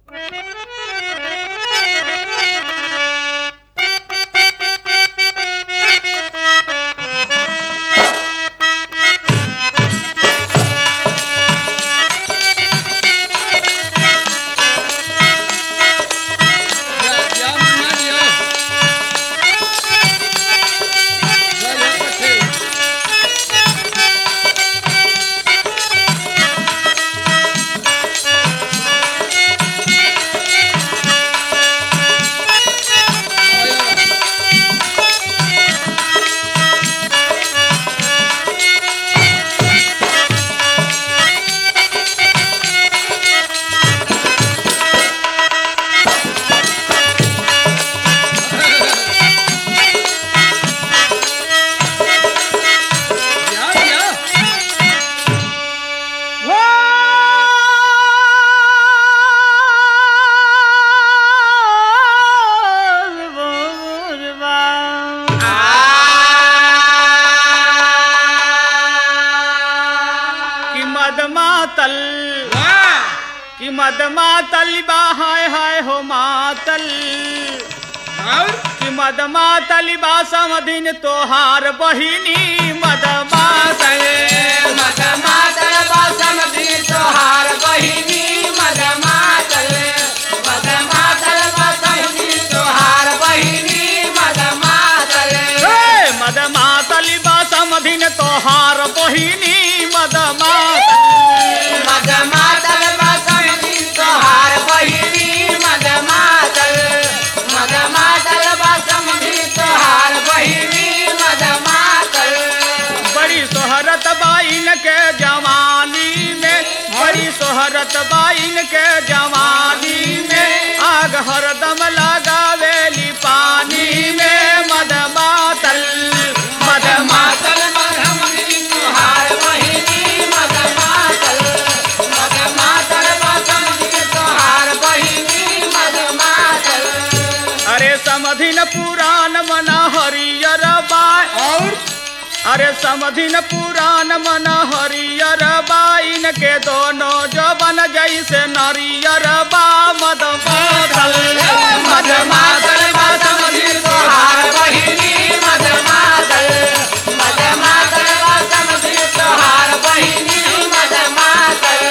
कि मद मातल बा हाय हाय हो मातल और कि मद मातल बा समधिन तोहार बहिनी मद मातल मद मातल बासम दी तोहार बहिनी मद मातल मद मातल बासम दी तोहार बहिनी मद मातल हे मद मातल बा समधिन तोहार बहिनी मद मातल मद मातल बासम दी तोहार बहिनी मद मातल मद मातल बासम दी तोहार बहिनी मद मातल बड़ी सोहरत बाइन के जवानी में बड़ी सोहरत बाइन के जवानी में आग हरदम लगावेली पानी में मद मातल मद मातल मातल मधमनी तोहार बहिनी मद मातल मद मातल मधमनी तोहार बहिनी मद मातल अरे समधिन पुराण मन हरियर बाय और अरे समधिन पुराण मन हरियर बाइन के दोनों जबन जैसे नरियर बा मद मातल मद मातल मधमनी तोहार बहिनी मद मातल मद मातल मधमनी तोहार बहिनी मद मातल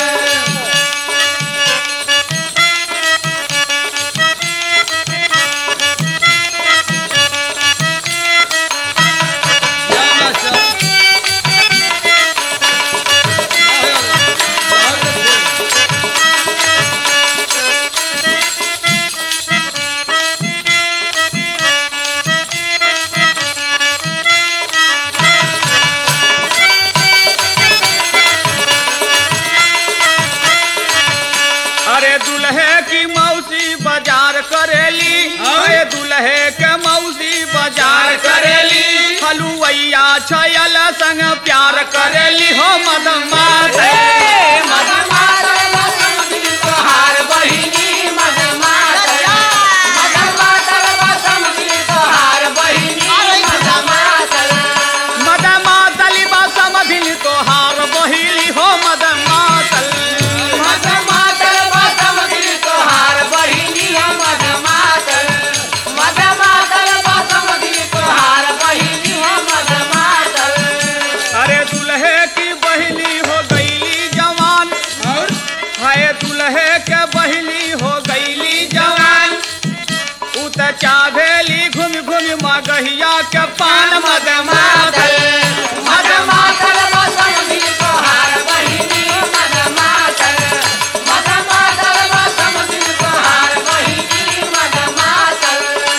अरे दुल्हे की मौसी बाजार करेली अरे दुल्हे के मौसी बाजार करेली हलुवैया छयल संग प्यार करेली हो मद मातल मद मातल मधमनी तोहार बहिनी मद मातल मद मातल मधमनी तोहार बहिनी मद मातल मद मातल बा समधिन तोहार बहिली हो मद मातल मद मातल मधमनी तोहार बहिनी मद मातल मद मातल मधमनी तोहार बहिनी मद मातल अरे दुल्हे की बहिली हो गईली जवान और हाय दुल्हे के बहिली हो गईली जवान उत चाभेली घूम घूम मगहिया के पान मद मातल मद मातल मधमनी तोहार बहिनी मद मातल मद मातल मधमनी तोहार बहिनी मद मातल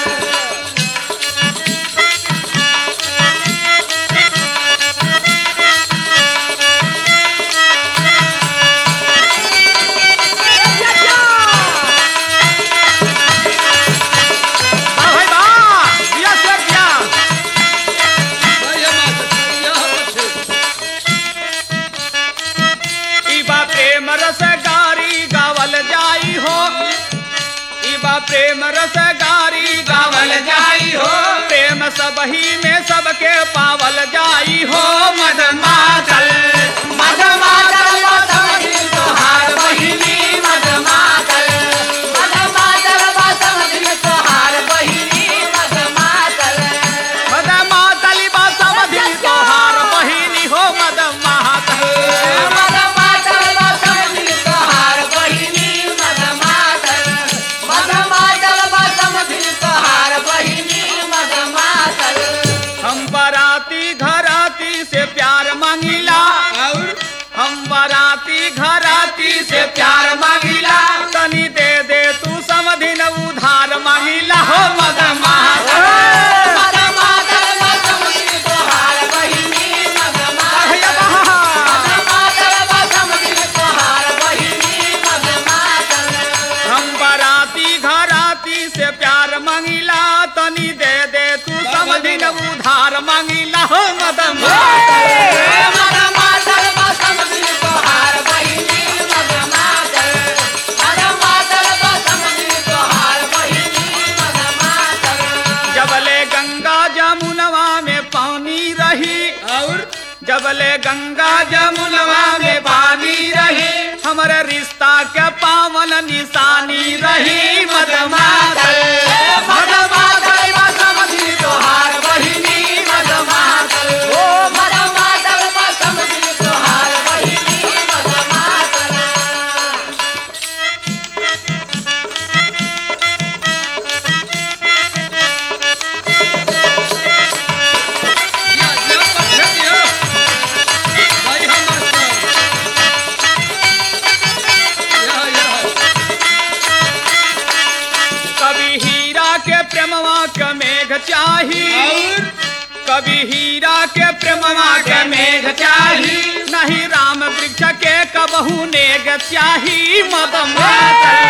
वाह भाई वाह दिया से दिया इबा प्रेम रस गारी गावल जाई हो इबा प्रेम रस गारी गावल जाई हो प्रेम सबही में सबके पावल जाई हो मद मातल मद मातल मधमनी तोहार बहिनी मद मातल उधार मांगिला हो मद मातल मद मातल बसंती तोहार बहिनी मद मातल मद मातल बसंती तोहार बहिनी मद मातल जबले गंगा जमुनवा में पानी रही और जबले गंगा जमुनवा में पानी रही हमारे रिश्ता के पावन निशानी रही मद मातल मद मातल बसंती तोहार बहिनी मद मातल ओ मद मातल बसंती तोहार बहिनी मद मातल या या पत्थर दियो भाई हम या या कभी हीरा के प्रेमवा के मेघ चाही और कभी हीरा के प्रेमवा के मेघ चाही नहीं राम वृक्ष के कबहू नेग चाही मद मातल